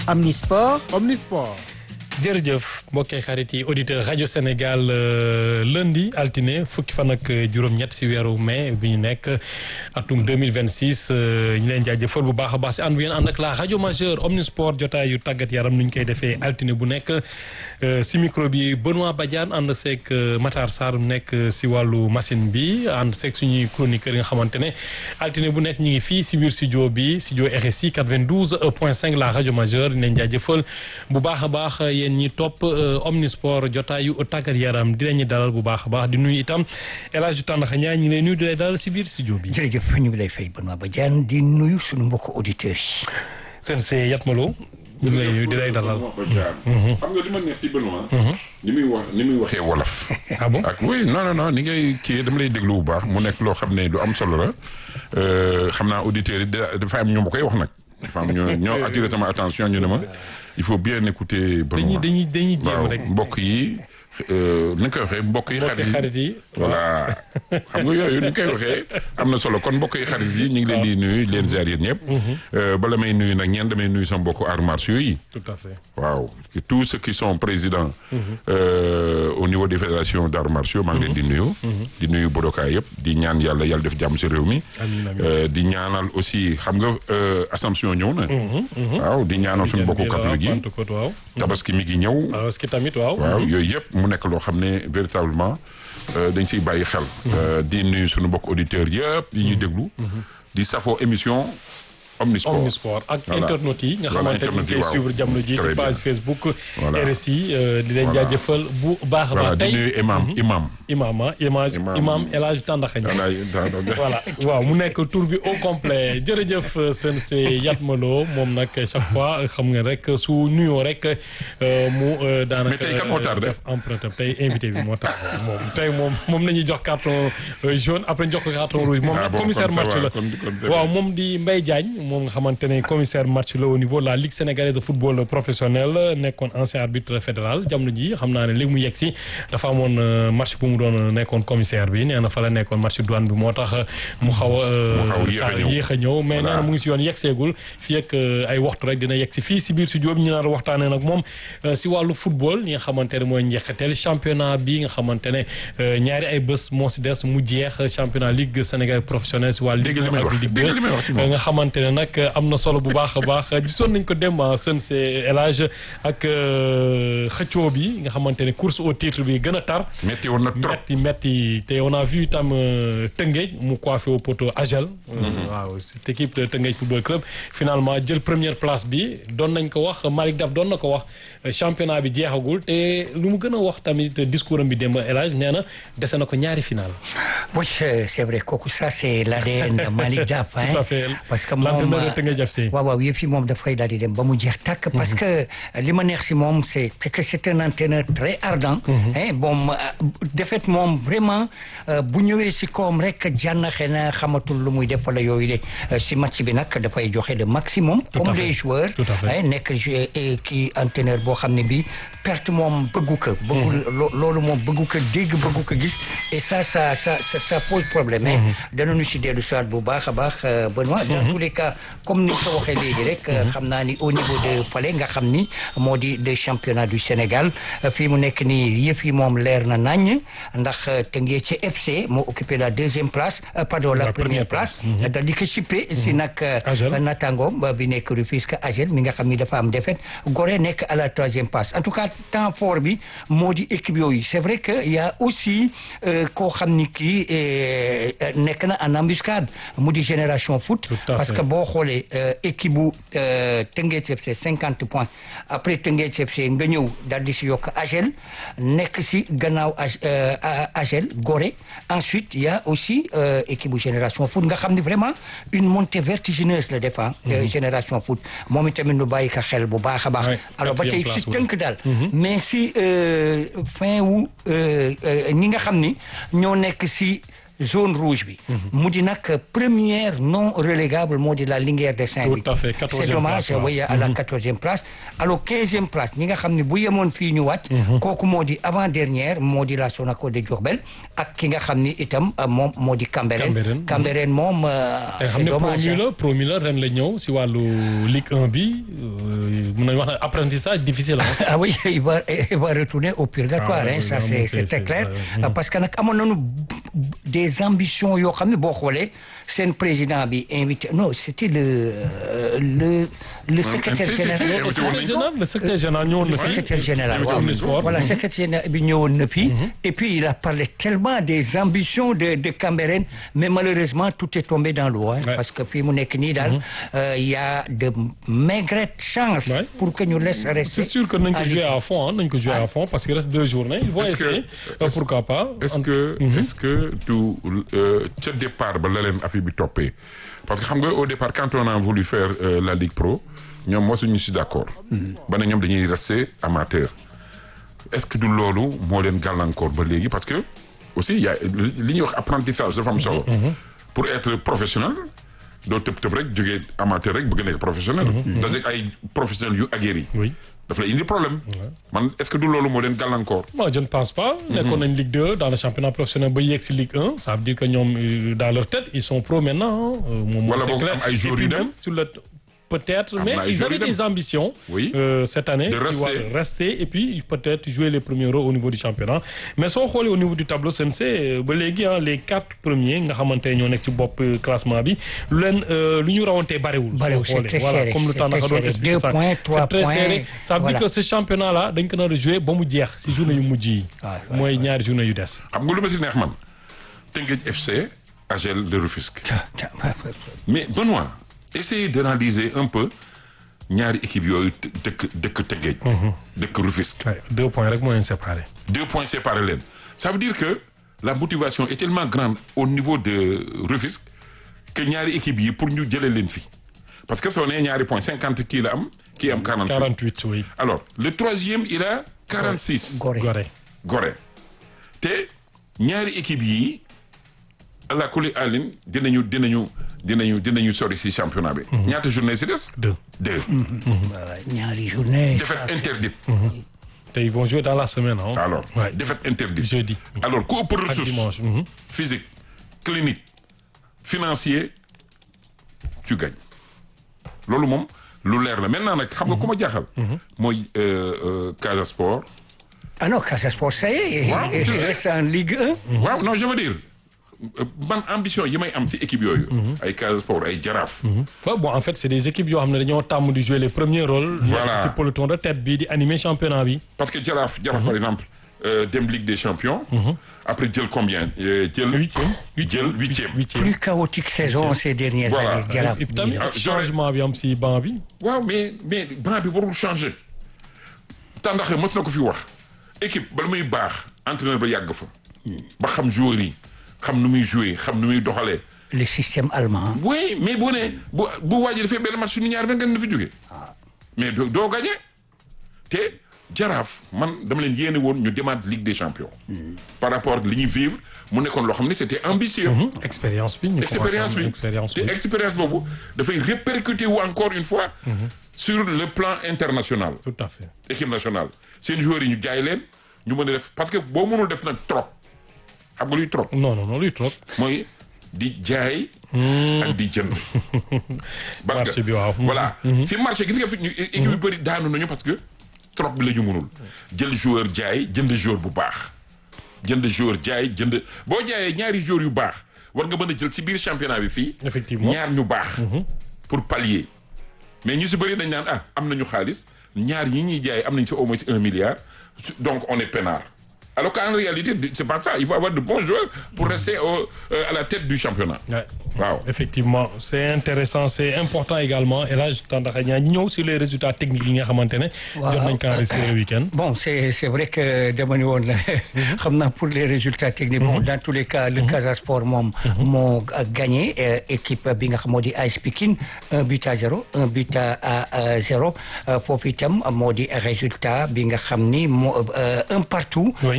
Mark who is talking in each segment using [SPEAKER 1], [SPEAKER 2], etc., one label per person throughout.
[SPEAKER 1] Omnisport.
[SPEAKER 2] Omnisport.
[SPEAKER 3] jërëjëf mbokki xarit yi auditeur rajo Sénégal lundi altine fukki fan ak juróom-ñett si weeru mai bi ñu nekk atum 2026 ñu leen jaajëfal bu baax a baax si ànd bu ngeen ànd ak la rajo majeur Omnisport jotaay yu tàggat yaram nu ñu koy defee altine bu nekk si micro bi Benoît Badiane ànd seeg Matar Sarr nekk si wàllu machine bi ànd seeg suñuy chroniqueur yi nga xamante ne altine bu nekk ñu ngi fii si biir studio bi studio RSI 92 point 5 la rajo majeur ñu leen jaajëfal bu baax a baax yéen ñi topp omnisport jotaayu tàggat yaram di leen dalal bu baax a baax di nuyu itam El Hadj Tandakha Ndiaye ñu ngi lay nuyu di lay dalal si biir studio bi.
[SPEAKER 1] jërëjëf ñu ngi lay fay Benoît Badiane di nuyu suñu mbokku auditeurs yi.
[SPEAKER 3] seen see Yatmaloo. ñu ngi lay nuyu di lay dalal.
[SPEAKER 4] xam nga li ma neex si Benoît. ni muy wax ni muy waxee wolof.
[SPEAKER 3] ah bon
[SPEAKER 4] ak oui non non non ni ngay kii dama lay déglu bu baax mu nekk loo xam ne du am solo la xam naa auditeurs yi dafa am ñu ma koy wax nag. dafa am ñoo ñoo attiré sama attention ñu ne ma. il faut bien écouter.
[SPEAKER 3] dañuy dañuy dañuy jéem rek
[SPEAKER 4] mbokk yi ni nga koy waxee mbokk yi.
[SPEAKER 3] xarit yi
[SPEAKER 4] voilà xam nga yooyu ni nga koy waxee am na solo kon mbokk yi xarit yi ñu ngi leen di nuyu leen ziar yéen ñëpp. bala may nuyu nag ñeen damay nuyu sama mbokku arts martiaux yi.
[SPEAKER 3] tout à fait
[SPEAKER 4] waaw tous ceux qui sont présidents. au niveau des fédérations d'arts martiaux maa ngi leen di nuyu. di nuyu bodoka yëpp di ñaan yàlla yàlla def jàmm si réew mi. di ñaanal aussi xam nga Assomption ñëw na. waaw di ñaanal suñu mbokku catholique yi. tabaski mi ngi ñëw.
[SPEAKER 3] tabaski tamit waaw.
[SPEAKER 4] waaw yooyu yëpp mu nekk loo xam ne véritablement dañ siy bàyyi xel. di nuyu suñu mbokk auditeurs yëpp yi ñuy déglu. di safoo émission. Omnisport
[SPEAKER 3] Omnisport ak internautes yi nga xamante ni ñu koy suivre jamono ji ci page Facebook. RSI di leen jaajëfal bu baax a baax.
[SPEAKER 4] di nuyu imam imam.
[SPEAKER 3] imam ah image imam El Hadj Tandakha voilà waaw mu nekk tour bi au complet jërëjëf seen see Yatmaloo moom nag chaque fois xam nga rek su nuyoo rek mu. daanaka
[SPEAKER 4] mais tey kan moo tardé
[SPEAKER 3] def emprunté tey invité bi moo tax moom tey moom moom la ñuy jox carton jaune après jox ko carton rouge. moom nag commissaire match la waaw moom di Mbaye Diagne. moom nga xamante ne commissaire match la au niveau de la ligue sénégalaise de football professionnel nekkoon ancien arbitre fédéral jamono ji xam naa ne léegi mu yegg si dafa amoon match bu mu doon nekkoon commissaire bi nee na fa la nekkoon match douane bi moo tax mu xaw a yéex a ñëw mais nee na mu ngi si yoon yegg seegul fii ak ay waxtu rek dina yegg si fii si biir studio bi ñu naan waxtaanee nag moom si wàllu football ñi nga xamante ne mooy njeexiteel championnat bi nga xamante ne ñaari ay bés moo si des mu jeex championnat ligue sénégalaise professionnelle si wàllu ligue ak ligue nga xamante ne nag am na solo bu baax a baax gisoon nañ ko dem sën see élage ak xëccoo bi nga xamante ne course au titre bi gën a tar
[SPEAKER 4] metti woon na trop
[SPEAKER 3] metti metti te on a vu itam Tëngéej mu coiffé au poteau Agel waaw cette équipe de Tëngéej football club finalement jël première place bi doon nañ ko wax Malick Daf doon na ko wax championnat bi jeexagul te lu mu gën a wax tamit discours am bi démb élage nee na dese na ko ñaari final
[SPEAKER 1] oui c'est vrai kooku ça c'est l'ADN de Malick Daf parce que moom waaw waaw yëpp si moom dafay daal di dem ba mu jeex tàkk parce que li ma neex si moom c'est que c'est un entraîneur très ardent hein bon défaite moom vraiment bu ñëwee si koom rek jànnaxe na xamatul lu muy def wala yooyu de si match bi nag dafay joxe le maximum comme les joueurs nekk kii entraîneur boo xam ne bi perte moom bëggu ko bëggul loolu moom bëggu ko dégg bëggu ko gis et ça ça ça ça pose problème mais danañu si dellu soit bu baax a baax Benoît dans tous les cas comme ni ko waxee léegi rek xam naa ni au niveau de Palais nga xam ni moo di des championnats du Sénégal fii mu nekk nii yëf yi moom leer na nañ ndax Teungueth ci FC moo occupé la deuxième place pardon la première place dal di ko chippé si nag natangoom bi nekk Rufisque Agel mi nga xam ni dafa am défaite Gorée nekk à la troisième place en tout cas temps fort bi moo di équipe yooyu c'est vrai que y a aussi koo xam ni kii nekk na en embuscade mu di génération foot parce que boo xoolee équipe bu Teungueth FC cinquante points après Teungueth FC nga ñëw daal di si yokk Agel nekk si gannaaw Agel Gorée ensuite y a aussi équipe bu Génération Foot nga xam ne vraiment une montée vertigineuse la défend Génération Foot moom itamit nu bàyyi ko xel bu baax a baax alors ba tey si tënk daal mais si fin wu ñi nga xam ni ñoo nekk si zone rouge bi mu di nag première non relégable moo di la Linguère de Saint-Louis
[SPEAKER 3] Tout à fait,
[SPEAKER 1] c'est
[SPEAKER 3] quatorzième
[SPEAKER 1] dommage
[SPEAKER 3] place, waaw.
[SPEAKER 1] oui à la quatorzième place alors quinzième place ñi nga xam ne bu yemoon fii ñu wàcc kooku moo di avant dernière moo di la Sonaco de Diourbel ak ki nga xam ni itam euh, moom moo di Cambérène
[SPEAKER 3] Cambérène.
[SPEAKER 1] Cambérène moom euh,
[SPEAKER 3] te xam
[SPEAKER 1] c'est
[SPEAKER 3] ne
[SPEAKER 1] dommage
[SPEAKER 3] promu la promu la ren la ñëw si wàllu Ligue 1 bi euh, mun nañu wax ne apprentissage difficile ah.
[SPEAKER 1] ah oui il va il va retourner au purgatoire
[SPEAKER 3] Ah ouais,
[SPEAKER 1] hein, ça
[SPEAKER 3] oui,
[SPEAKER 1] c'est
[SPEAKER 3] non,
[SPEAKER 1] c'est
[SPEAKER 3] c'est-
[SPEAKER 1] très
[SPEAKER 3] c'est-
[SPEAKER 1] clair
[SPEAKER 3] ouais.
[SPEAKER 1] parce que nag amoon nañu des ambitions yoo xam ne boo xoolee seen président bi invité non c'était le euh, le le secrétaire
[SPEAKER 4] si, si, si.
[SPEAKER 1] général
[SPEAKER 4] invité woon
[SPEAKER 3] secrétaire
[SPEAKER 4] nañu ko.
[SPEAKER 3] général le secrétaire général ñëwoon
[SPEAKER 1] le
[SPEAKER 3] na fi.
[SPEAKER 1] secrétaire général
[SPEAKER 3] Invité
[SPEAKER 1] waaw
[SPEAKER 3] woon na sport.
[SPEAKER 1] voilà secrétaire général bi ñëwoon na fi et puis il a parlé tellement des ambitions de de Cambérène mais malheureusement tout est tombé dans l'eau hein,
[SPEAKER 3] Ouais.
[SPEAKER 1] parce que fii mu nekk nii daal euh, il y a de maigrettes chances
[SPEAKER 3] Ouais.
[SPEAKER 1] pour que ñu laisse rester
[SPEAKER 3] C'est sûr que nañ ko
[SPEAKER 1] à
[SPEAKER 3] jouer
[SPEAKER 1] l'équipe.
[SPEAKER 3] à fond ah nañ ko jouer à fond parce qu'il reste deux journées ils vont
[SPEAKER 4] Est-ce que-
[SPEAKER 3] essayer euh,
[SPEAKER 4] est-ce-
[SPEAKER 3] pourquoi pas.
[SPEAKER 4] est-ce que est-ce que du euh, ca départ ba la leen affaire bi toppee parce que xam nga au départ quand on a voulu faire euh, la Ligue Pro ñoom mosuñu si d'accord ba ne ñoom dañuy rester amateur est-ce que du loolu moo leen gàllankoor ba léegi parce que aussi y a li ñuy wax apprentissage dafa am solo pour être professionnel doo tëb tëb rek jógee amateur rek bëgg nekk professionnel dajeeg ay professionnels yu aguerris
[SPEAKER 3] Oui.
[SPEAKER 4] daf lay indi problème man est-ce que du loolu moo leen gàllankoor
[SPEAKER 3] Moi, je ne pense pas. nekkoon nañ Ligue 2 dans le championnat professionnel ba yegg si Ligue 1 ça veut dire que ñoom euh, dans leur tête ils sont pro maintenant. hein. Euh, moom
[SPEAKER 4] Wala
[SPEAKER 3] c'est
[SPEAKER 4] boog
[SPEAKER 3] clair.
[SPEAKER 4] am ay joueurs
[SPEAKER 3] Et puis
[SPEAKER 4] yu dem.
[SPEAKER 3] même sur le peut-être
[SPEAKER 4] Am
[SPEAKER 3] mais
[SPEAKER 4] na ay
[SPEAKER 3] ils
[SPEAKER 4] joueurs
[SPEAKER 3] avaient
[SPEAKER 4] yu dem.
[SPEAKER 3] des ambitions.
[SPEAKER 4] Oui.
[SPEAKER 3] euh, cette année.
[SPEAKER 4] De
[SPEAKER 3] si
[SPEAKER 4] rester.
[SPEAKER 3] wàllu rester et puis peut-être jouer les premiers rôles au niveau du championnat mais soo xoolee au niveau du tableau CNC euh, ba léegi ah les quatre premiers nga xamante ne ñoo nekk ci bopp euh, classement bi lu leen euh, lu ñu rawantee bariwul.
[SPEAKER 1] Bariwul,
[SPEAKER 3] soo
[SPEAKER 1] c'est très
[SPEAKER 3] xoolee voilà
[SPEAKER 1] serré,
[SPEAKER 3] comme le
[SPEAKER 1] c'est
[SPEAKER 3] temps
[SPEAKER 1] très
[SPEAKER 3] naka doon
[SPEAKER 1] serré.
[SPEAKER 3] expliquer
[SPEAKER 1] Deux
[SPEAKER 3] ça.
[SPEAKER 1] points,
[SPEAKER 3] C'est
[SPEAKER 1] trois
[SPEAKER 3] très
[SPEAKER 1] points,
[SPEAKER 3] serré. ça veut dire
[SPEAKER 1] voilà.
[SPEAKER 3] que ce championnat là dañ ko nar a jouer ba mu jeex si journée yu mujj yi.
[SPEAKER 1] Ouais, ouais,
[SPEAKER 3] mooy ñaari journée yu des.
[SPEAKER 4] xam nga lu ma si neex man Teungueth FC AGEL de Rufisque mais Benoît essayez d'analyser un peu ñaari équipe yooyu të- dëkk dëkk Teungueth dëkk Rufisque
[SPEAKER 3] Ouais, deux points rek moo leen séparé.
[SPEAKER 4] deux points séparés leen ça veut dire que la motivation est tellement grande au niveau de Rufisque que ñaari équipe yi pour ñu jëlee leen fi parce que soo nee ñaari points cinquante kii la am kii am quarante
[SPEAKER 3] 48 oui.
[SPEAKER 4] alors le troisième il a quarante six
[SPEAKER 1] Gorée.
[SPEAKER 3] Gorée.
[SPEAKER 4] Gorée te ñaari équipe yi la kuli alin dinañu dinañu dinañu dinañu sori si championnat bi. ñaata journée si des.
[SPEAKER 3] deux.
[SPEAKER 4] deux.
[SPEAKER 1] ñaari journée
[SPEAKER 4] défaite interdite.
[SPEAKER 3] te ils vont jouer dans la semaine ah.
[SPEAKER 4] alors
[SPEAKER 3] Ouais.
[SPEAKER 4] défaite interdite.
[SPEAKER 3] jeudi.
[SPEAKER 4] alors ku ëpp
[SPEAKER 3] ak
[SPEAKER 4] ressource
[SPEAKER 3] dimanche. mhm.
[SPEAKER 4] physique clinique financier tu gagnes loolu moom lu leer la maintenant nag xam nga ku ma jaaxal. mooy euh, euh, Casa Sport.
[SPEAKER 1] ah non Casa Sport ça y est
[SPEAKER 4] Waaw,
[SPEAKER 1] il
[SPEAKER 4] je sais.
[SPEAKER 1] reste en Ligue 1
[SPEAKER 4] waaw non je veux dire euh, man ambition yi may am ci équipe yooyu. ay Casa Sport ay Jaraaf.
[SPEAKER 3] Ouais, bon en fait c'est des équipes yoo xam ne dañoo tàmm di jouer les premiers rôles.
[SPEAKER 4] Voilà.
[SPEAKER 3] nekk ci peloton de tête bi di animer championnat bi.
[SPEAKER 4] parce que Jaraaf Jaraaf par exemple euh, dem Ligue des champions. après jël combien euh, jël.
[SPEAKER 3] huitième.
[SPEAKER 4] jël huitième.
[SPEAKER 3] huitième.
[SPEAKER 1] plus chaotique saison ces dernières
[SPEAKER 4] Voilà.
[SPEAKER 1] années Jaraaf
[SPEAKER 3] et puis tamit
[SPEAKER 4] Ah, j'aurais-
[SPEAKER 3] changement bi am si banc bi.
[SPEAKER 4] waaw mais mais banc bi warul changer. tàndaxe mës na ko fi wax. équipe bala muy baax entraîneur ba yàgg fa. ba xam joueurs yi xam nu muy jouer xam nu muy doxalee.
[SPEAKER 1] le système allemand
[SPEAKER 4] oui mais boo nee bu bu waajee dafay benn match suñu ñaar benn nga fi jógee. mais doo doo gagné. te jaraaf man dama leen yéene woon ñu demaat Ligue des champions. par rapport ak li ñuy vivre mu nekkoon loo xam ne c'était ambitieux.
[SPEAKER 3] expérience bi ñu
[SPEAKER 4] expérience
[SPEAKER 3] commencé am
[SPEAKER 4] bi
[SPEAKER 3] expérience
[SPEAKER 4] te
[SPEAKER 3] bi.
[SPEAKER 4] expérience boobu dafay répercuter wu encore une fois. sur le plan international.
[SPEAKER 3] tout à fait.
[SPEAKER 4] équipe nationale seen joueurs yi ñu jaay leen ñu mën a def parce que boo mënul def nag trop xam nga luy trop
[SPEAKER 3] non non non luy trop.
[SPEAKER 4] mooy di jaay. ak di jënd. parce
[SPEAKER 3] Marché
[SPEAKER 4] que
[SPEAKER 3] bi waaw.
[SPEAKER 4] voilà fi marché gis nga fi ñu équipe yu bëri daanu nañu parce que trop bi la ñu mënul jël joueur jaay jënd joueur bu baax jënd joueur jaay jënd boo jaayee ñaari joueurs yu baax war nga mën a jël ci biir championnat bi fii.
[SPEAKER 3] Effectivement.
[SPEAKER 4] ñaar ñu baax. pour pallier mais ñu si bëri dañ naan ah am nañu xaalis ñaar yi ñuy jaay am nañu si au moins un milliard su- donc on est peinard alors qu'en réalité c'est pas ça il faut avoir de bons joueurs pour rester au, euh, à la tête du championnat.
[SPEAKER 3] Ouais.
[SPEAKER 4] waaw
[SPEAKER 3] effectivement c'est intéressant c'est important également El Hadj Tandakha Niang ñëw sur les résultats techniques yi nga xamante ne.
[SPEAKER 1] Waaw.
[SPEAKER 3] jot nañ ko enregistré le week-end.
[SPEAKER 1] Bon, c'est c'est vrai que dama ni woon xam naa pour les résultats techniques bon dans tous les cas le Casa Sport moom moo gagné euh, équipe bi nga xam moo di AS Pikine un but à zéro un but à à zéro euh, foofu itam moo di résultat bi nga xam ni moo euh, un partout
[SPEAKER 3] Oui.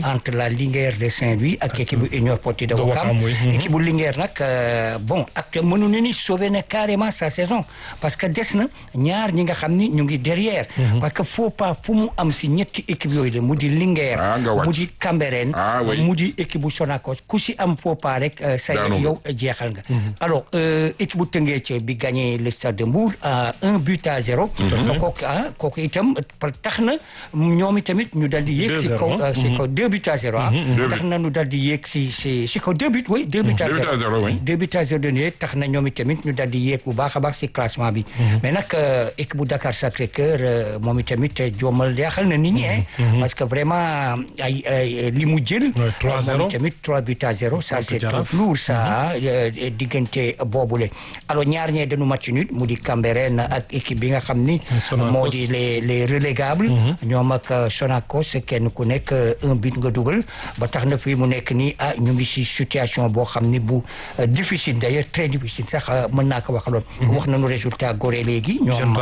[SPEAKER 1] entre la Linguère de Saint-Louis ak équipe bu Union Sportive de Ouakam équipe bu Linguère nag bon ak mënuñu ni sauvé na carrément sa saison parce que des na ñaar ñi nga xam ni ñu ngi derrière parce que faut pas fu mu am si ñetti équipe yooyu la mu di Linguère mu di Cambérène mu di équipe bu Sonacos ku si am faut pas rek say yow jeexal nga alors équipe bu Teungueth bi gagné le stade de Mbour à un but à zéro kooku ah kooku itam tax na ñoom itamit ñu dal di yéeg si kaw si kaw deux buts à zéro ah tax na ñu dal di yéeg si si si kaw deux buts oui deux buts à zéro deux buts à zéro de tax na ñoom itamit ñu dal di yéeg bu baax a baax si classement bi mais nag équipe bu Dakar Sacré-Cœur moom itamit joomal yaaxal na nit ñi parce que vraiment ay li mu jël moom itamit trois buts à zéro ça c'est trop lourd ça diggante boobule alors ñaar ñee dañu match nul mu di Cambérène ak équipe bi nga xam ni moo di les les relégables ñoom ak Sonacos kenn ku nekk un but nga dugal ba tax na fii mu nekk nii ah ñu ngi si situation boo xam ni bu difficile d'ailleurs très difficile sax mën naa ko waxaloon wax nañu résultat Gorée léegi ñoom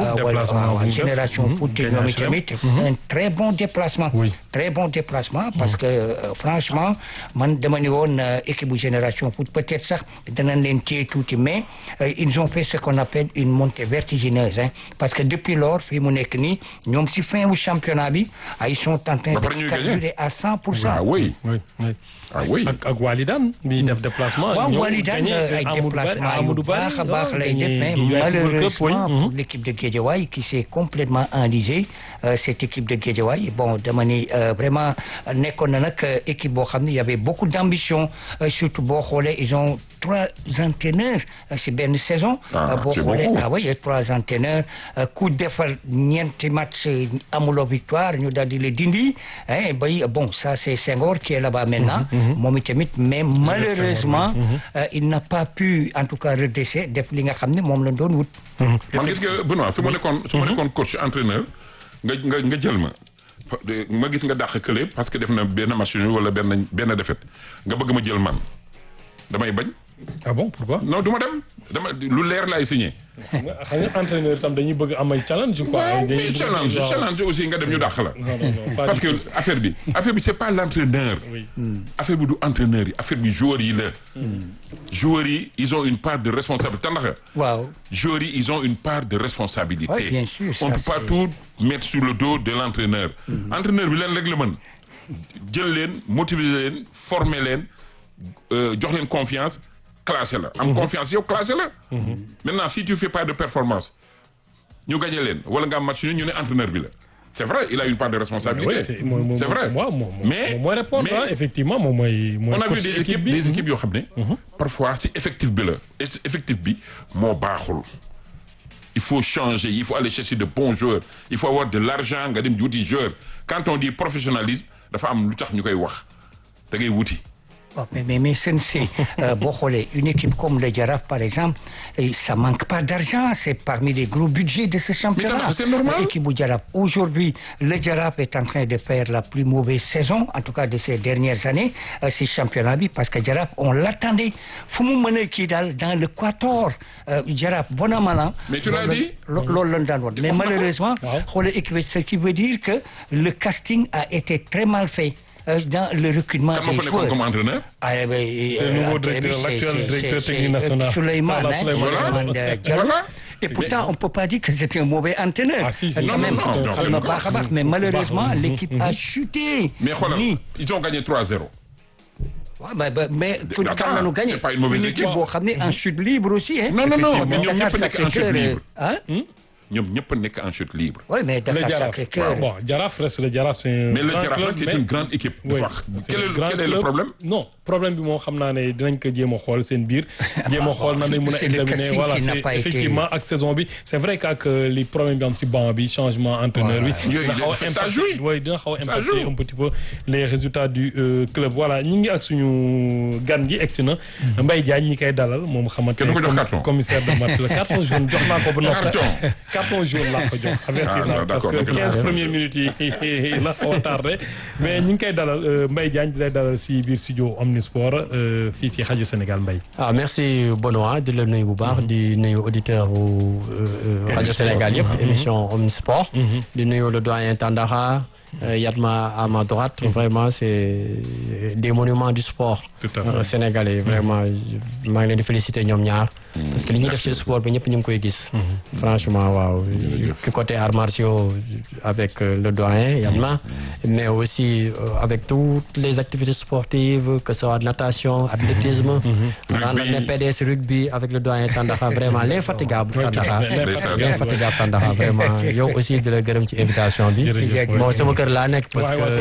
[SPEAKER 1] waaw génération foot ñoom itamit un très bon déplacement très bon déplacement parce que franchement man dama ni woon équipe bu génération foot peut-être sax danañ leen téye tuuti mais ils ont fait ce qu'on appelle une montée vertigineuse hein parce que depuis lors fii mu nekk nii ñoom si fin wu championnat bi ils sont en train de carburer à cent pour cent
[SPEAKER 4] ah oui ah oui
[SPEAKER 3] ak ak Walidane bi def déplacement
[SPEAKER 1] waaw Walidane ay déplacement yu baax a baax lay def mais malheureusement pour l'équipe de Guédiawaye qui s'est complètement enlisée cette équipe de Guédiawaye bon dama ni vraiment nekkoon na nag équipe boo xam ne y avait beaucoup d'ambition surtout boo xoolee ils ont trois entraîneurs si benn saison boo xoolee ah oui trois entraîneurs ku defar ñeenti match amuloo victoire ñu daal di le dindi bay bon ça c'est Senghor qui est là-bas maintenant moom itamit mais malheureusement il n'a pas pu en tout cas redresser def li nga xam ne moom la doon wut
[SPEAKER 4] man gis nga Benoît su ma nekkoon su ma nekkoon coach entraîneur nga nga nga jël ma ma gis nga dàq kële parce que def na benn match wala benn benn défaite nga bëgg ma jël man damay bañ
[SPEAKER 3] ah bon pourquoi.
[SPEAKER 4] non du ma dem dama lu leer laay signé.
[SPEAKER 3] xam nga entraîneur tam dañuy bëgg am ay challenge quoi.
[SPEAKER 4] mais challenge challenge aussi nga dem ñu dàq la. parce que affaire bi affaire bi c'est pas l'entraîneur. affaire bi du entraîneur yi affaire bi joueurs yi la. joueurs yi ils ont une part de responsabilité ndax.
[SPEAKER 1] waaw
[SPEAKER 4] joueurs yi ils ont une part de responsabilité.
[SPEAKER 1] oui bien sûr
[SPEAKER 4] on peut pas tout mettre sur le dos de l'entraîneur. entraîneur bi leen rek la mën jël leen motiver leen former leen jox leen confiance. classé la am confiance yow classé la maintenant si tu fais pas de performance ñu gagné leen wala nga am match ñu ne entraîneur bi la c'est vrai il a une part de responsabilité c'est vrai mais
[SPEAKER 3] mooy répondre effectivement moom mooy
[SPEAKER 4] on a vu des équipes des équipes yoo xam ne parfois si effectif bi la effectif bi moo baaxul il faut changer il faut aller chercher de bons joueurs il faut avoir de l'argent nga dem wuti joueur quand on dit professionnalisme dafa am lu tax ñu koy wax da ngay wuti
[SPEAKER 1] Oh, mais mais mais c'est euh, boo xoolee une équipe comme le Jaraaf par exemple et ça manque pas d'argent c'est parmi les gros budgets de ce championnat.
[SPEAKER 4] c'est normal
[SPEAKER 1] l'équipe bu Jaraaf aujourd'hui le Jaraaf est en train de faire la plus mauvaise saison en tout cas de ces dernières années euh, ce championnat bi parce que Jaraaf on l'attendait fu mu mën a kii daal dans le quator euh, Jaraaf bon an mal an.
[SPEAKER 4] mais tu l'as dit.
[SPEAKER 1] loolu lañ daan woon mais malheureusement. xoolee équipe ce qui veut dire que le casting a été très mal fait. dans le recrutement
[SPEAKER 4] des joueurs.
[SPEAKER 1] joueurs.
[SPEAKER 4] comme entraîneur
[SPEAKER 1] Ah, eh ben,
[SPEAKER 3] C'est le nouveau directeur, l'actuel directeur technique national.
[SPEAKER 1] Souleymane,
[SPEAKER 3] Voilà,
[SPEAKER 1] hein,
[SPEAKER 3] Souleymane.
[SPEAKER 1] Souleymane, euh, Diallo.
[SPEAKER 4] Voilà.
[SPEAKER 1] Et pourtant, on ne peut pas dire que c'était un mauvais entraîneur.
[SPEAKER 3] Ah, si, si,
[SPEAKER 1] Quand
[SPEAKER 3] si,
[SPEAKER 1] même,
[SPEAKER 3] si,
[SPEAKER 4] non,
[SPEAKER 3] si,
[SPEAKER 4] non,
[SPEAKER 3] si,
[SPEAKER 1] on a
[SPEAKER 4] non,
[SPEAKER 1] baax a baax, mais malheureusement,
[SPEAKER 3] baax.
[SPEAKER 1] l'équipe a chuté.
[SPEAKER 4] mais xoolal
[SPEAKER 1] Nii.
[SPEAKER 4] ils ont gagné 3-0
[SPEAKER 1] Ouais, mais mais, mais pour
[SPEAKER 4] Attends,
[SPEAKER 1] quand nous gagné,
[SPEAKER 4] c'est pas une mauvaise
[SPEAKER 1] équipe
[SPEAKER 4] équipe.
[SPEAKER 1] boo xam ne en chute libre aussi. Hein.
[SPEAKER 4] non non non
[SPEAKER 1] Effectivement,
[SPEAKER 4] mais ñoom
[SPEAKER 1] Dakar
[SPEAKER 4] ñëpp nekk en chute
[SPEAKER 1] Sacré-Cœur,
[SPEAKER 4] libre
[SPEAKER 1] Hein?
[SPEAKER 4] ñoom ñëpp nekk en chute libre
[SPEAKER 1] Oui, mais
[SPEAKER 3] Le
[SPEAKER 1] Dakar
[SPEAKER 3] Jaraaf.
[SPEAKER 1] Sacré-Cœur.
[SPEAKER 3] Bon, Jaraaf reste le Jaraaf, c'est un
[SPEAKER 4] mais le
[SPEAKER 3] grand
[SPEAKER 4] Jaraaf
[SPEAKER 3] club,
[SPEAKER 4] nag c'est
[SPEAKER 3] mais-
[SPEAKER 4] une grande équipe
[SPEAKER 3] Oui,
[SPEAKER 4] dafa wax
[SPEAKER 3] c'est
[SPEAKER 4] quel
[SPEAKER 3] un
[SPEAKER 4] est
[SPEAKER 3] grand
[SPEAKER 4] quel est le
[SPEAKER 3] club.
[SPEAKER 4] problème
[SPEAKER 3] non problème bi moo xam naa ne dinañ ko jéem a xool seen biir jéem a xool nan lañ mën a
[SPEAKER 1] C'est le
[SPEAKER 3] examiner
[SPEAKER 1] casting
[SPEAKER 3] voilà
[SPEAKER 1] qui n'a
[SPEAKER 3] c'est
[SPEAKER 1] pas été-
[SPEAKER 3] effectivement ak saison bi c'est vrai que ak euh, les problèmes bi am si banc bi changement entraîneur bi
[SPEAKER 4] Yooyu,
[SPEAKER 3] dina xaw a
[SPEAKER 4] ça
[SPEAKER 3] impacter-
[SPEAKER 4] joue.
[SPEAKER 3] oui dina xaw a
[SPEAKER 4] Ça
[SPEAKER 3] impacter
[SPEAKER 4] joue.
[SPEAKER 3] un petit peu les résultats du euh, club voilà ñi ngi ak suñu gan gi egsi na Mbaye Diagne ñi koy dalal moom xamante
[SPEAKER 4] Kenn du ko jox
[SPEAKER 3] commi-
[SPEAKER 4] carton.
[SPEAKER 3] commissaire de match la carton jaune jox naa ko ba noppi
[SPEAKER 4] Carton.
[SPEAKER 3] carton jaune laa ko jox avertir
[SPEAKER 4] Ah,
[SPEAKER 3] naa
[SPEAKER 4] non,
[SPEAKER 3] parce que
[SPEAKER 4] d'accord, donc
[SPEAKER 3] 15
[SPEAKER 4] là-
[SPEAKER 3] premières minutes yi la xaw a tardé mais ñi ngi koy dalal euh, Mbaye Diagne di lay dalal si biir studio Omnisport euh, fii ci rajo Sénégal Mbaye
[SPEAKER 2] ah merci Benoît di la nuyu bu baax di nuyu auditeur u rajo Sénégal yëpp émission Omnisport di nuyu le doyen Tandara Yatma à ma droite vraiment c'est des monuments du sport sénégalais vraiment maa ngi leen di féliciter ñoom ñaar parce que li ñuy def ci sport bi ñëpp ñu ngi koy gis franchement waaw ki côté arts martiaux avec le doyen Yatma mais aussi avec toutes les activités sportives que ce soit natation athlétisme daan na ne PDS rugby avec le doyen Tandakha vraiment l'infatigable Tandakha l'infatigable Tandakha vraiment yow aussi di la gërëm ci invitation bi bon sama kër laa nekk parce que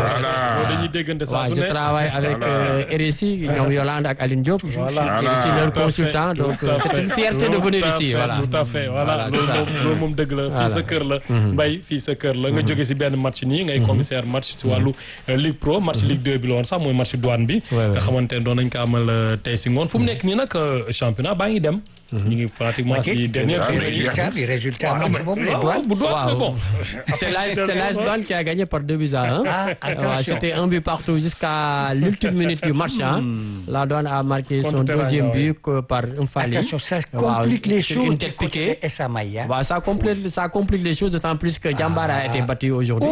[SPEAKER 2] waaw je travaille avec RSI ñoom Yolande ak Aline Diop je suis leur consultant donc c'est une fierté de venir ici voilà
[SPEAKER 3] tout à fait voilà loolu moom dëgg la fii sa kër la Mbaye fii sa kër la nga jóge si benn match nii ngay commissaire match si wàllu Ligue Pro match Ligue 2 bi la woon sax mooy match douane bi nga xamante ne doon nañ ko amal tey si ngoon fu mu nekk nii nag championnat baa ngi dem ñu ngi pratiquement si dernière
[SPEAKER 1] résultat bi résultat match boobu la douane
[SPEAKER 3] bu douane bon
[SPEAKER 2] c'est l'AS Douane qui a gagné par deux buts à un c'était un but partout jusqu'à l'ultime minute du match la douane a marqué son deuxième but par un Fally
[SPEAKER 1] attention ça complique les choses
[SPEAKER 2] une tête piquée
[SPEAKER 1] et ça maille
[SPEAKER 2] ça complique ça complique les choses d'autant plus que Diambar a été battu aujourd'hui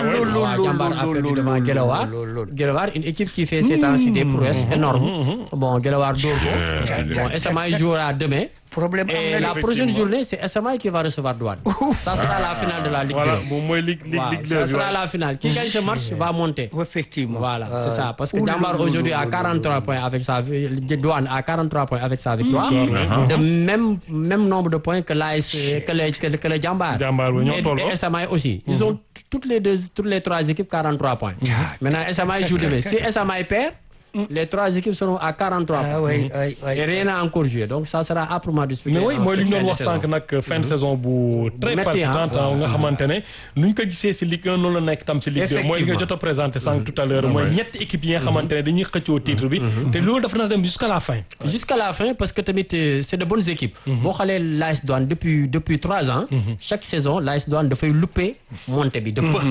[SPEAKER 2] Diambar a perdu devant Guelewar Guelewar une équipe qui fait ces temps-ci des prouesses énormes bon Guelewar dóor ko bon SMA jouera demain
[SPEAKER 1] problème
[SPEAKER 2] et la prochaine journée c'est SMA qui va recevoir Douane ça sera la finale de la Ligue 2
[SPEAKER 3] voilà moom mooy Ligue Ligue 2
[SPEAKER 2] ça sera la finale qui gagne ce match va monter
[SPEAKER 1] effectivement
[SPEAKER 2] voilà c'est ça parce que Diambar aujourd'hui a 43 points avec sa Douane a 43 points avec sa victoire de même même nombre de points que l'AS que le que, que le Diambar et, et SMA aussi ils ont toutes les deux toutes les trois équipes 43 points maintenant SMA joue demain si SMA perd les trois équipes seront à 43 points.
[SPEAKER 1] Ah, oui, oui, oui.
[SPEAKER 2] Et rien n'a encore joué. Donc ça sera âprement disputé.
[SPEAKER 3] mais oui mooy li ñu doon wax sànq nag fin de saison bu très palpitante nga xamante ne nu ñu ko gisee si Ligue 1 noonu la nekk tam si Ligue 2 mooy li nga jot a présenté sànq tout à l'heure mooy ñetti équipes yi nga xamante ne dañuy xëccoo titre bi te loolu dafa na dem jusqu'à la fin
[SPEAKER 2] jusqu'à la fin parce que tamit c'est de bonnes équipes boo xoolee l'AS Douane depuis depuis trois ans chaque saison l'AS Douane dafay louper montée bi de peu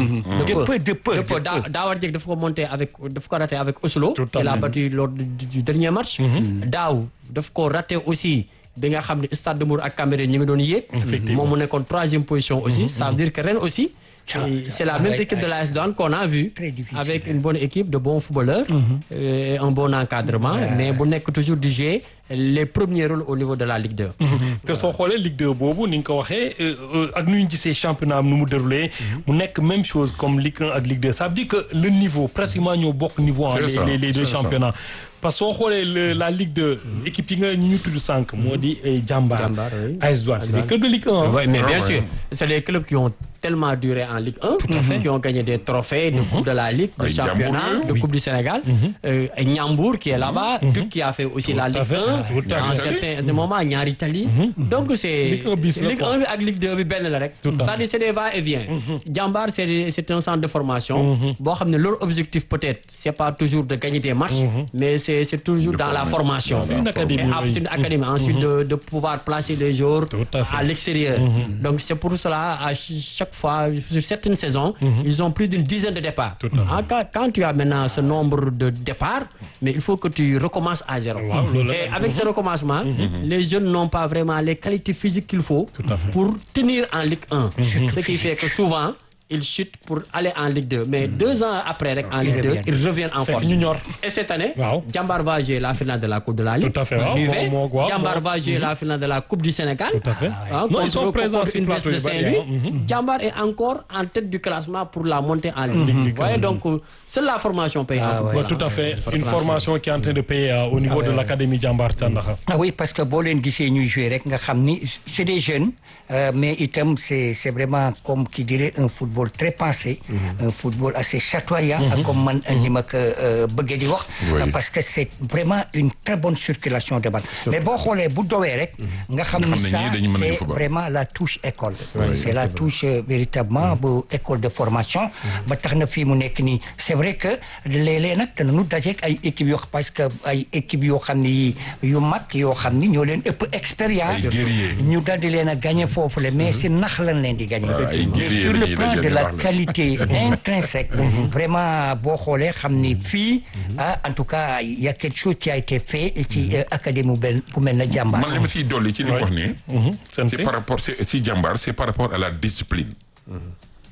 [SPEAKER 1] de peu de peu
[SPEAKER 2] de peu daawar jeg dafa ko monter avec dafa ko raté avec Oslo il a battu lors du dernier match daaw daf ko raté aussi bi nga xam ne Stade de Mbour ak Cambérène ñu ngi doon yéeg moom mu nekkoon troisième position aussi ça veut dire que ren aussi c'est la même équipe de l'AS Douane qu'on a vu avec une bonne équipe de bons footballeurs et un bon encadrement mais bu nekk toujours du jeu les premiers rôles au niveau de la Ligue 2
[SPEAKER 3] te soo xoolee Ligue 2 boobu ni nga ko waxee ak nu ñu gisee championnat am nu mu déroulé mu nekk même chose comme Ligue 1 ak Ligue 2 ça veut dire que le niveau pratiquement ñoo bokk niveau en les les deux championnats parce que soo xoolee la Ligue 2 équipe yi nga ñu tudd sànq moo di Diambar AS Douane c'est des clubs de Ligue 1
[SPEAKER 2] oui mais bien sûr c'est les clubs qui ont tellement duré en Ligue 1 tout à fait qui ont gagné des trophées de coupe de la Ligue de championnat de coupe du Sénégal Niambour qui est là-bas Duc qui a fait aussi la Ligue 1 en certains moments Ñaari Tali donc c'est Ligue 1 bi ak Ligue 2 bi benn la rek c'est-à-dire c'est des va-et-vient Diambar c'est c'est un centre de formation boo xam ne leur objectif peut-être c'est pas toujours de gagner des matchs mais c'est c'est toujours dans la formation
[SPEAKER 3] c'est une académie
[SPEAKER 2] c'est une académie ensuite de de pouvoir placer les joueurs à l'extérieur donc c'est pour cela à chaque fois sur certaines saisons ils ont plus d'une dizaine de départs quand tu as maintenant ce nombre de départs mais il faut que tu recommences à zéro et avec ce recommencement les jeunes n'ont pas vraiment les qualités physiques qu'il faut pour tenir en Ligue 1 ce qui fait que souvent ils chutent pour aller en Ligue 2 mais deux ans après rek en Ligue 2 ils reviennent en force et cette année Diambar va jouer la finale de la Coupe de la Ligue
[SPEAKER 3] tout à fait
[SPEAKER 2] Diambar va jouer la finale de la Coupe du Sénégal
[SPEAKER 3] tout à fait
[SPEAKER 2] non ils sont présents sur une veste de Saint-Louis Diambar est encore en tête du classement pour la montée en Ligue vous voyez donc c'est la formation paye
[SPEAKER 3] tout à fait une formation qui est en train de payer au niveau de l'académie Diambar Thiandakha
[SPEAKER 1] ah oui parce que boo leen gisee ñuy jouer rek nga xam ni c'est des jeunes mais itam c'est c'est vraiment comme qui dirait un football très pensé un football assez chatoyant comme man ni ma ko bëggee di wax parce que c'est vraiment une très bonne circulation de balle mais boo xoolee bu dowee rek nga xam ni ça c'est vraiment la touche école c'est la touche véritablement bu école de formation ba tax na fii mu nekk nii c'est vrai que léeg-léeg nag danañu dajeek ay équipes yoo parce que ay équipes yoo xam ni yu mag yoo xam ni ñoo leen ëpp expérience ñu daal di leen a gagner foofu le mais si nax lañ leen di gagner sur le plan de la qualité intrinsèque vraiment boo xoolee xam ni fii ah en tout cas il y a quelque chose qui a été fait ci académie bu mel na Diambar
[SPEAKER 4] man li ma siy dolli ci li wax nii c'est par rapport si Diambar c'est par rapport à la discipline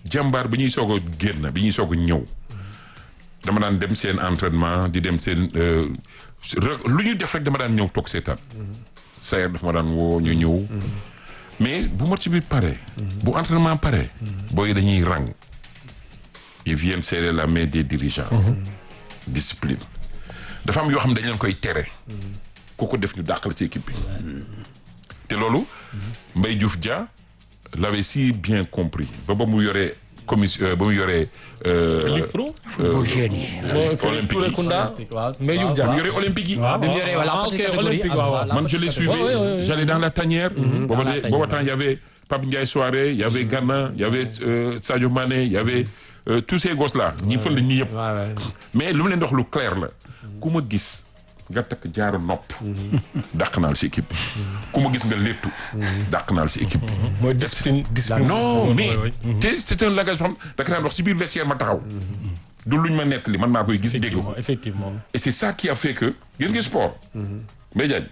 [SPEAKER 4] jàmbaar bi ñuy soog a génn bi ñuy soog a ñëw dama daan dem seen entraînement di dem seen lu ñu def rek dama daan ñëw toog seetaan sayer dafa ma daan woo ñu ñëw mais bu match bi pare bu entraînement pare booy dañuy rang ils viennent serrer la main des dirigeants discipline dafa am yoo xam ne dañ leen koy tere ku ko def ñu dàqal ci équipe bi te loolu Mbaye Diouf Dia l'avait si bien compris ba ba mu yoree commission ba mu yoree
[SPEAKER 3] Ligue Pro
[SPEAKER 1] football jeune yi
[SPEAKER 4] olympique
[SPEAKER 3] Touré
[SPEAKER 4] yi
[SPEAKER 3] Kunda Mbaye Diouf Dia
[SPEAKER 4] mu yoree olympique yi
[SPEAKER 2] bi mu yoree voilà
[SPEAKER 3] ah,
[SPEAKER 2] petite
[SPEAKER 3] ok,
[SPEAKER 2] catégorie
[SPEAKER 3] olympique,
[SPEAKER 2] ak-
[SPEAKER 3] waaw, waaw.
[SPEAKER 2] voilà,
[SPEAKER 4] man je
[SPEAKER 2] petite
[SPEAKER 4] l'ai suivi
[SPEAKER 3] Ouais, ouais, ouais, ouais.
[SPEAKER 4] j'allais dans la tanière booba
[SPEAKER 2] dans la
[SPEAKER 4] de-
[SPEAKER 2] tanière,
[SPEAKER 4] booba temps il y avait Pape Ndiaye Souaré il y avait Gana il y avait euh, Sadio Mané il y avait euh, tous ces gosses là ñi fël la ñi yëpp
[SPEAKER 2] Ouais, ouais.
[SPEAKER 4] mais lu mu leen di wax lu clair la ku ma gis nga takk jaaru nopp dàq naa la si équipe bi ku ma gis nga léttu dàq naa la si équipe bi
[SPEAKER 3] mooy discipline discipline
[SPEAKER 4] non mais
[SPEAKER 3] Ouais, ouais.
[SPEAKER 4] te c'est un langage boo xam da nga daan wax si biir vestiaire ma taxaw du luñ ma nettali man maa koy gis dégg ko
[SPEAKER 3] effectivement effectivement
[SPEAKER 4] et c'est ça qui a fait que gis nga sport Mbaye Diagne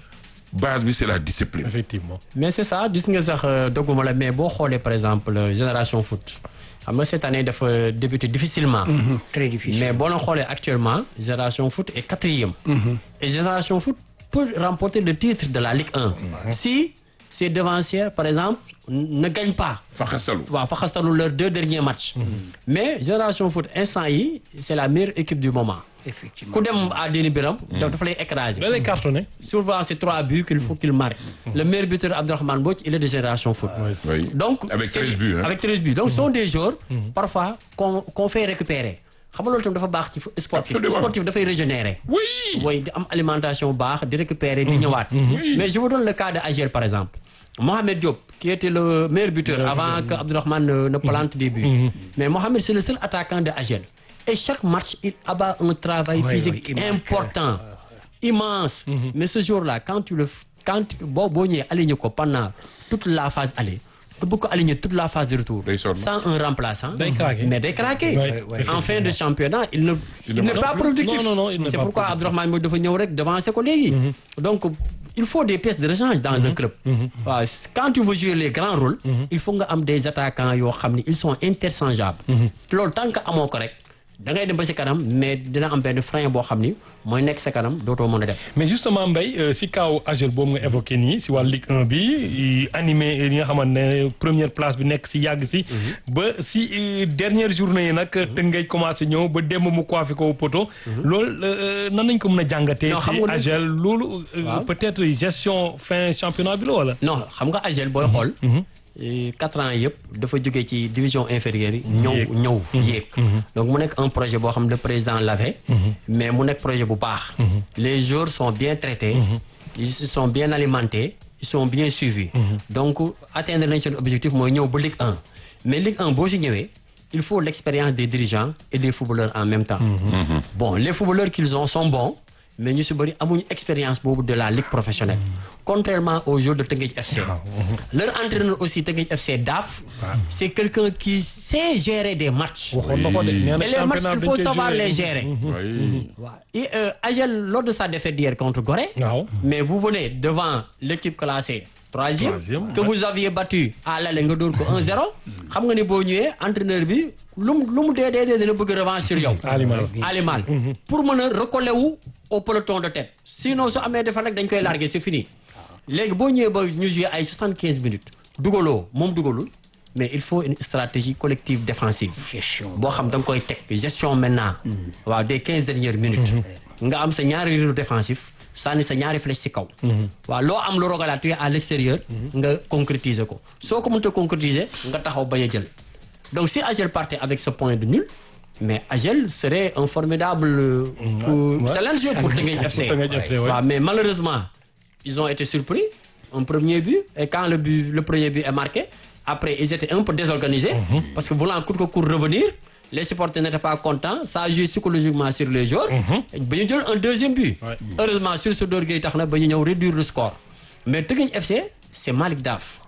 [SPEAKER 4] base bi c'est la discipline
[SPEAKER 3] effectivement
[SPEAKER 2] mais c'est ça gis nga sax euh, dogguma la mais boo xoolee par exemple euh, génération foot xam nga cette année dafa débuté difficilement.
[SPEAKER 1] très difficile
[SPEAKER 2] mais boo la xoolee actuellement génération foot est quatrième. et génération foot peut remporter le titre de la Ligue 1. si ses devanciers par exemple ne gagnent pas.
[SPEAKER 4] fa xasalu
[SPEAKER 2] waaw fa xastalu leurs deux derniers matchs. mais génération foot instant yi c'est la meilleure équipe du moment.
[SPEAKER 1] effectivement
[SPEAKER 2] ku dem à Déni Biram. dafa lay écraser.
[SPEAKER 3] da lay cartonné
[SPEAKER 2] souvent c'est trois buts qu'il faut qu'il marque. Le meilleur buteur Abdourahmane Mbodj, il est de génération foot.
[SPEAKER 4] oui
[SPEAKER 2] Donc
[SPEAKER 4] Avec
[SPEAKER 2] c'est-
[SPEAKER 4] 13 buts, hein.
[SPEAKER 2] Avec 13 buts. Donc ce sont des joueurs parfois qu'on qu'on fait récupérer. xam nga loolu tamit dafa baax ci fu- sportif.
[SPEAKER 4] Absolument.
[SPEAKER 2] Sportif dafay régénérer.
[SPEAKER 4] oui
[SPEAKER 2] Oui, di am alimentation baax, di récupérer, di ñëwaat. Mais je vous donne le cas de Agel par exemple. Mohamed Diop, qui était le meilleur buteur avant que Abdourahmane ne, ne plante des buts. Mais Mohamed, c'est le seul attaquant de Agel. Et chaque match, il abat un travail
[SPEAKER 1] Oui,
[SPEAKER 2] physique
[SPEAKER 1] oui, il marque.
[SPEAKER 2] important, immense. Mais ce jour-là, quand tu le f- quand tu- boo boo ñëwee aligné ko pendant toute la phase aller, nga bëgg ko aligner toute la phase de retour.
[SPEAKER 4] Day sonn.
[SPEAKER 2] Sans un remplaçant.
[SPEAKER 3] Day craquer.
[SPEAKER 2] Mais day craquer.
[SPEAKER 3] Ouais, ouais,
[SPEAKER 2] en fin de championnat, il ne il
[SPEAKER 4] ne
[SPEAKER 2] n'est
[SPEAKER 4] marque
[SPEAKER 2] pas
[SPEAKER 4] plus.
[SPEAKER 2] productif.
[SPEAKER 3] Non, non, non, il n'est
[SPEAKER 2] C'est
[SPEAKER 3] pas
[SPEAKER 2] pourquoi
[SPEAKER 3] productif.
[SPEAKER 2] Abdourahmane Mbodj dafa ñëw rek devancer ko léegi. Donc il faut des pièces de rechange dans un club. waaw quand tu veux jouer les grands rôles. il faut nga am des attaquants yoo xam ni ils sont interchangeables. loolu tant que amoo ko rek da ngay dem ba si kanam mais dina am benn frein boo xam ni mooy nekk sa kanam dootoo mën a def.
[SPEAKER 3] mais justement Mbaye euh, si kaw Agel boobu nga évoqué nii si wàllu Ligue 1 bi i- animé li nga xamante ne première place bi nekk si yàgg si. ba si euh, dernière journée yi nag Tëngéej commencé ñëw ba démb mu coiffé ko poto. loolu euh, nan nañ ko mën a jàngatee.
[SPEAKER 2] Non, xam
[SPEAKER 3] si
[SPEAKER 2] nga lu-
[SPEAKER 3] Agel loolu. euh,
[SPEAKER 2] Waaw.
[SPEAKER 3] peut-être gestion fin championnat bi la wala.
[SPEAKER 2] non xam nga Agel booy xool. eh, quatre ans yëpp dafa jógee ci division inférieure yi. ñëw
[SPEAKER 3] Yéeg.
[SPEAKER 2] ñëw yéeg. donc mu nekk un projet boo xam ne le président l'avait. mais mu nekk projet bu baax. les joueurs sont bien traités. ils sont bien alimentés. ils sont bien suivis. donc atteindre nañ seen objectif mooy ñëw ba Ligue 1. mais Ligue 1 boo si ñëwee il faut l'expérience des dirigeants et des footballeurs en même temps. bon les footballeurs qu'ils ont sont bons. mais ñu si bëri amuñu expérience boobu de la ligue professionnelle. contrairement aux joueurs de Teungueth FC. leur entraîneur aussi Teungueth FC Daf. c'est quelqu'un qui sait gérer des matchs.
[SPEAKER 3] waxoon na ko de nee na
[SPEAKER 2] et les matchs
[SPEAKER 3] championnat
[SPEAKER 2] il
[SPEAKER 3] bi
[SPEAKER 2] faut
[SPEAKER 3] dañ koy
[SPEAKER 2] savoir
[SPEAKER 3] jouer.
[SPEAKER 2] les gérer.
[SPEAKER 4] oui
[SPEAKER 2] waaw et euh, Agel lors de sa défaite d'hier contre Gorée.
[SPEAKER 3] waaw.
[SPEAKER 2] mais vous venez devant l'équipe classée troisième
[SPEAKER 3] Troisième,
[SPEAKER 2] que vous aviez battu à l'aller nga dóor ko 1-0 xam nga ni boo ñëwee entraîneur bi lu mu lu mu dee dee dee dina bëgg revanche sur yow
[SPEAKER 3] Alimal.
[SPEAKER 2] Alimal pour mën a recoller wu au peloton de tête sinon su amee defar rek dañ koy larguer c'est fini léegi boo ñëwee ba ñu jouer ay 75 minutes dugaloo moom dugalul mais il faut une stratégie collective défensive
[SPEAKER 1] gestion
[SPEAKER 2] boo xam da nga koy teg gestion maintenant waaw des quinze dernières minutes nga am sa ñaari rideau défensif sànni sa ñaari flèche ci kaw waaw loo am lu rogalaat tu es à l'extérieur nga concrétiser ko soo ko mënta concrétiser nga taxaw bañ a jël donc si Agel partait avec ce point de nul mais Agel serait un formidable euh, pour challenge pour Teungueth FC
[SPEAKER 3] Teungueth FC, ouais.
[SPEAKER 2] waaw mais malheureusement ils ont été surpris un premier but et quand le but le premier but est marqué après ils étaient un peu désorganisés parce que voulant court que court revenir les supporters n'étaient pas contents ça a joué psychologiquement sur les joueurs ba ñu jël un deuxième but
[SPEAKER 3] Ouais.
[SPEAKER 2] heureusement sur ce d'orgueil tax na ba ñu ñëw réduire le score mais Teungueth FC c'est Malick Daf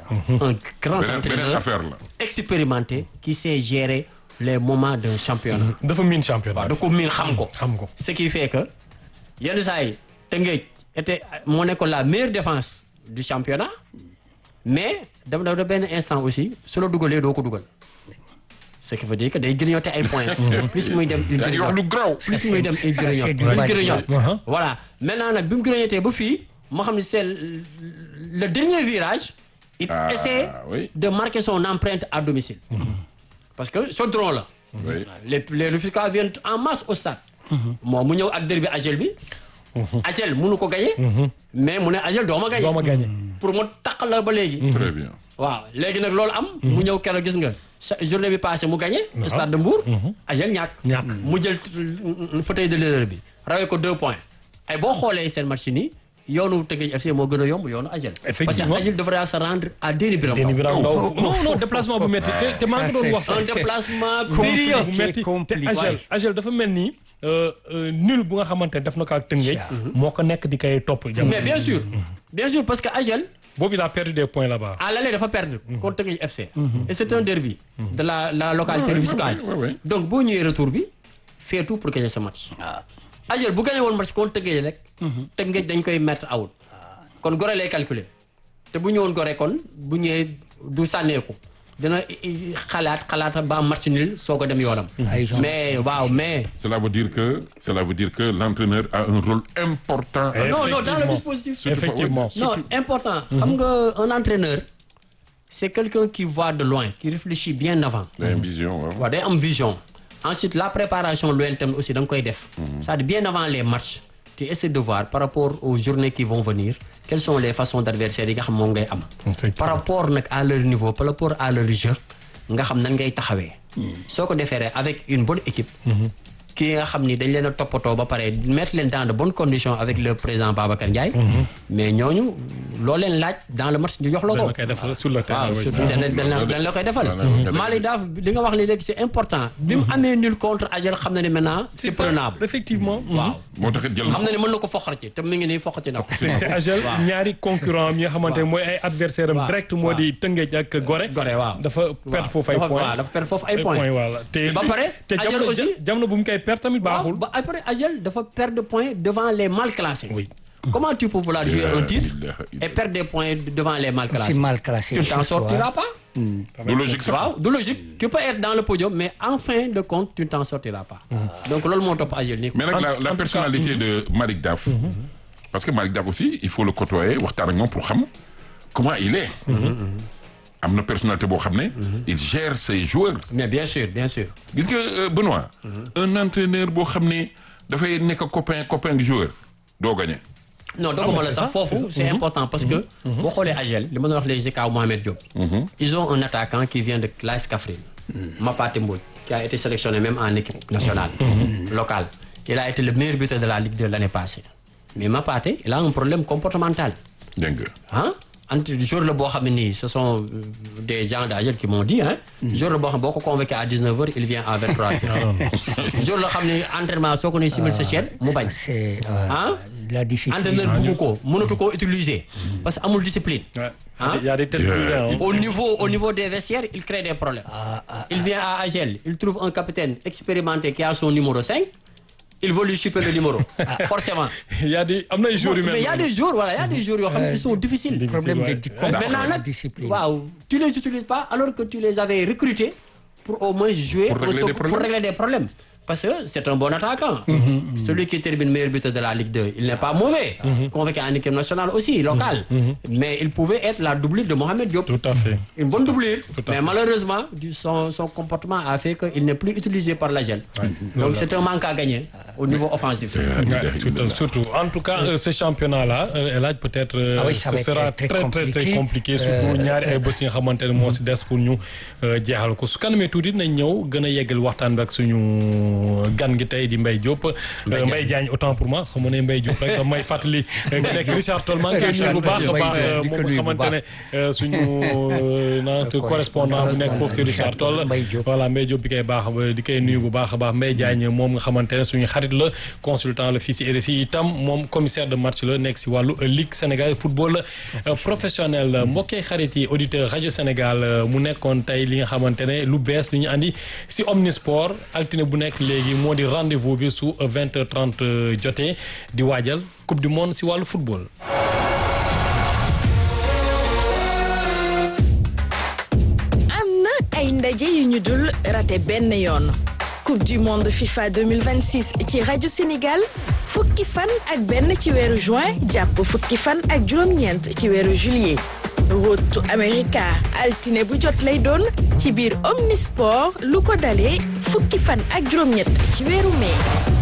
[SPEAKER 2] un grand
[SPEAKER 4] beneen beneen
[SPEAKER 2] entraîneur
[SPEAKER 4] affaire la
[SPEAKER 2] expérimenté qui sait gérer les moments d'un championnat
[SPEAKER 3] dafa miin championnat.
[SPEAKER 2] waaw da ko miin xam ko
[SPEAKER 3] xam ko.
[SPEAKER 2] ce qui fait que yenn saa yi Teungueth était moo nekkoon la meilleure défense du championnat mais dem na da benn instant aussi su la dugalee doo ko dugal ce qui veut dire que day grignoter ay points. plus muy dem il
[SPEAKER 4] yaa ngi wax lu graw.
[SPEAKER 2] plus muy dem il grignote il grignote voilà maintenant nag bi mu grignotee ba fii moo xam ne c'est le dernier virage. il
[SPEAKER 4] Ah,
[SPEAKER 2] essaie
[SPEAKER 4] oui.
[SPEAKER 2] de marquer son empreinte à domicile. parce que chaudron la.
[SPEAKER 4] Oui.
[SPEAKER 2] les les Rufisquois viennent en masse au stade. moom mu ñëw ak derby Agel bi. Agel mënu ko gagné. mais mu ne Agel doo ma gagné.
[SPEAKER 3] doo ma gagné.
[SPEAKER 2] pour mu taq la ba léegi.
[SPEAKER 4] très bien.
[SPEAKER 2] waaw léegi nag loolu am. mu ñëw keroog gis nga sa journée bi passé mu gagné. stade de Mbour. Agel ñàkk.
[SPEAKER 3] ñàkk.
[SPEAKER 2] mu jël fauteuil de leader bi rawee ko deux points. ay boo xoolee seen match nii yoonu Teungueth FC moo gën a yomb yoonu Agel. parce que
[SPEAKER 3] Effectivement.
[SPEAKER 2] Agel devrait se rendre à Déni Biram
[SPEAKER 3] Déni
[SPEAKER 2] Ndao.
[SPEAKER 3] Biram Ndao non non déplacement bu métti te te maa ngi doon wax.
[SPEAKER 2] un déplacement
[SPEAKER 1] Compliqué.
[SPEAKER 2] périlleux.
[SPEAKER 3] bu métti te
[SPEAKER 1] compliqué.
[SPEAKER 3] Agel Agel dafa mel ni euh, euh, nul bu nga xamante ne def na ko ak Tëngéej. moo ko nekk di koy topp. jamono
[SPEAKER 2] mais bien sûr bien sûr parce que Agel
[SPEAKER 3] boobu il a perdu des points là-bas.
[SPEAKER 2] à l'aller dafa perdre contre Teungueth FC et c'est un derby de la la localité rufisquoise
[SPEAKER 4] ouais, ouais.
[SPEAKER 2] donc boo ñëwee retour bi fait tout pour gagner ce match Agel bu gagné woon match contre Teungueth rek Teungueth dañ koy mettre out kon Gorée lay calculer te bu ñëwoon Gorée kon bu ñëwee du sànneeku dina i- i- xalaat xalaat ba am match nul soo ko dem yoonam
[SPEAKER 1] Ah, ils ont-
[SPEAKER 2] mais waaw mais
[SPEAKER 4] Cela veut dire que cela veut dire que l'entraîneur a un rôle important. à-
[SPEAKER 2] non non dans le
[SPEAKER 3] Effectivement.
[SPEAKER 2] dispositif
[SPEAKER 4] Surtout pas-
[SPEAKER 3] Effectivement.
[SPEAKER 4] ouais,
[SPEAKER 2] non
[SPEAKER 4] surtout-
[SPEAKER 2] important xam nga un entraîneur c'est quelqu'un qui voit de loin qui réfléchit bien avant
[SPEAKER 4] Il a une vision. ouais.
[SPEAKER 2] waaw day am vision ensuite la préparation lointaine aussi da nga koy def c'est-à-dire bien avant les matchs tu essaies de voir par rapport aux journées qui vont venir quelles sont les façons d'adversaires yi nga xam moom ngay am par rapport nag à leur niveau par rapport à leur jeu nga xam nan ngay taxawee soo ko defeeree avec une bonne équipe ki nga xam ni dañ leen a toppatoo ba pare mettre leen dans de bonnes conditions avec le président Babacar Ndiaye mais ñooñu loo leen laaj dans le match ñu jox la
[SPEAKER 3] dañ
[SPEAKER 2] ko
[SPEAKER 3] la koy defal sur le terrain.
[SPEAKER 2] waaw
[SPEAKER 3] oui.
[SPEAKER 2] surtout dañ dañ la dañ la koy defal
[SPEAKER 4] Voilà.
[SPEAKER 2] Malick Daaf li nga wax ni léegi c'est important bi mu amee nul contre Agel xam na ne maintenant c'est
[SPEAKER 3] ça,
[SPEAKER 2] prenable
[SPEAKER 3] effectivement.
[SPEAKER 2] waaw
[SPEAKER 4] moo tax it jël
[SPEAKER 2] xam na ne mën na ko foqati te mu ngi nii foqati na ko
[SPEAKER 3] te Agel ñaari concurrent am yi nga xamante ne mooy ay adversaire am
[SPEAKER 2] waaw.
[SPEAKER 3] direct moo di Tëngéej ak Gorée.
[SPEAKER 2] Gorée waaw
[SPEAKER 3] dafa perdre foofu ay
[SPEAKER 2] dafa
[SPEAKER 3] points.
[SPEAKER 2] waaw dafa perdre foofu ay
[SPEAKER 3] ay
[SPEAKER 2] points
[SPEAKER 3] points voilà te
[SPEAKER 2] ba pare
[SPEAKER 3] te
[SPEAKER 2] Agel
[SPEAKER 3] jamono
[SPEAKER 2] aussi
[SPEAKER 3] jamono bu mu koy perdre tamit
[SPEAKER 2] waaw
[SPEAKER 3] baaxul.
[SPEAKER 2] ba après Agel dafa perdre points devant les mal classés
[SPEAKER 3] Oui.
[SPEAKER 2] comment tu peux vouloir jouer un titre
[SPEAKER 4] ilaha
[SPEAKER 2] et perdre des points devant les mal classés
[SPEAKER 1] C'est mal classé.
[SPEAKER 2] tu ne t'en
[SPEAKER 1] surtout,
[SPEAKER 2] sortiras
[SPEAKER 1] hein.
[SPEAKER 2] pas
[SPEAKER 4] du logique sax.
[SPEAKER 2] waaw du logique tu peux être dans le podium mais en fin de compte tu ne t'en sortiras pas donc loolu moo topp Agel nii
[SPEAKER 4] mais nag
[SPEAKER 3] En-
[SPEAKER 4] la
[SPEAKER 3] en tout
[SPEAKER 4] la
[SPEAKER 3] cas,
[SPEAKER 4] personnalité de Malick Daf. parce que Malick Daf aussi il faut le côtoyer waxtaan ak moom pour xam comment il est. am na personnalité boo xam ne. il gère ses joueurs.
[SPEAKER 2] mais bien sûr bien sûr
[SPEAKER 4] gis nga euh, Benoît. un entraîneur boo xam ne dafay nekk copain copain du joueur doo gagné.
[SPEAKER 2] non dogguma la
[SPEAKER 3] c'est
[SPEAKER 2] sax
[SPEAKER 3] ça,
[SPEAKER 2] foofu c'est important parce que boo xoolee Agel li ma doon wax léegi si kaw Mohamed Diop ils ont un attaquant qui vient de l'AS Kaffrine Mapaté Mbodj qui a été sélectionné même en équipe nationale locale il a été le meilleur buteur de la Ligue de l'année passée mais Mapaté il a un problème comportemental
[SPEAKER 4] dégg nga.
[SPEAKER 2] ah entre jour la boo xam ne nii ce sont euh, des gens d'Agel qui m'ont dit hein jour la boo xam boo ko convoqué à 19 heures il vient à 23 heures jour la xam ne entraînement soo ko ne simil sa chaîne mu bañ
[SPEAKER 1] C'est euh,
[SPEAKER 2] ah
[SPEAKER 1] la discipline.
[SPEAKER 2] entraîneur buggu ko mënatu koo utiliser parce que amul discipline
[SPEAKER 3] Ouais.
[SPEAKER 2] Hein?
[SPEAKER 3] Il y a des têtes brûlées, hein.
[SPEAKER 2] au niveau au niveau des vestiaires il crée des problèmes il vient à Agel il trouve un capitaine expérimenté qui a son numéro 5 il veut lui chipper le numéro forcément
[SPEAKER 3] Il y a des am na ay jours yu mel
[SPEAKER 2] mais il y a
[SPEAKER 3] noonu.
[SPEAKER 2] des jours voilà il y a des jours yoo xam ne ils sont difficiles
[SPEAKER 3] Difficile,
[SPEAKER 1] problème de
[SPEAKER 3] ouais.
[SPEAKER 1] di-
[SPEAKER 3] Ouais.
[SPEAKER 2] maintenant nag
[SPEAKER 1] discipline.
[SPEAKER 2] waaw tu les utilises pas alors que tu les avais recrutés pour au moins jouer
[SPEAKER 4] Pour régler
[SPEAKER 2] au
[SPEAKER 4] des
[SPEAKER 2] secours-
[SPEAKER 4] problèmes.
[SPEAKER 2] pour régler des problèmes parce que c'est un bon attaquant celui qui termine meilleur buteur de la Ligue 2 il n'est pas mauvais convoqué en équipe nationale aussi locale mais il pouvait être la doublure de Mohamed Diop
[SPEAKER 3] Tout à fait.
[SPEAKER 2] une bonne doublure
[SPEAKER 3] Tout à
[SPEAKER 2] mais
[SPEAKER 3] fait.
[SPEAKER 2] malheureusement du, son, son comportement a fait qu'il n'est plus utilisé par la gel donc c'est un manque à gagner au niveau offensif
[SPEAKER 3] Ouais, tout- surtout en tout cas euh, ce championnat là El Hadj peut-être euh,
[SPEAKER 1] Ah oui, ça
[SPEAKER 3] ce
[SPEAKER 1] va être
[SPEAKER 3] sera
[SPEAKER 1] très
[SPEAKER 3] très très très
[SPEAKER 1] compliqué.
[SPEAKER 3] compliqué surtout
[SPEAKER 1] Euh,
[SPEAKER 3] ñaari ay bés yi nga xamante ne moo si des pour ñu euh, jeexal ko su kanamee tuuti nañ ñëw gën a yeggal waxtaan bi ak suñu gan gi tey di Mbaye Diop euh, Mbaye Diagne autant pour moi xam nga ne Mbaye Diop rek may fàttali euh, ki nekk Richard Toll maa ngi koy nuyu bu baax a baax euh,
[SPEAKER 1] di ko
[SPEAKER 3] moom
[SPEAKER 1] nuyu
[SPEAKER 3] nga
[SPEAKER 1] bu
[SPEAKER 3] xamante ne euh, suñu euh, naat correspondant bu nekk foofu si Richard Toll
[SPEAKER 1] Mbaye Diop.
[SPEAKER 3] voilà Mbaye Diop bi koy baax ba di koy nuyu bu baax a baax Mbaye Diagne moom nga xamante ne suñu xarit la consultant la fii si RSI itam moom commissaire de match la nekk si wàllu Ligue Sénégal football euh, professionnel mbokkee xarit yi auditeur rajo Sénégal euh, mu nekkoon tey li nga xamante ne lu bees li ñu andi si Omnisport altine bu nekk léegi moo di rendez-vous bi su 20h30 jotee di waajal coupe du monde si wàllu football.
[SPEAKER 5] am na ay ndaje yu ñu dul raté benn yoon coupe du monde FIFA 2026 ci rajo Sénégal fukki fan ak benn ci weeru juin jàpp fukki fan ak juróom-ñeent ci weeru juillet Rotu America altine bu jot lay doon ci biir Omnisport lu ko dalee fukki fan ak juróom-ñett ci weeru mai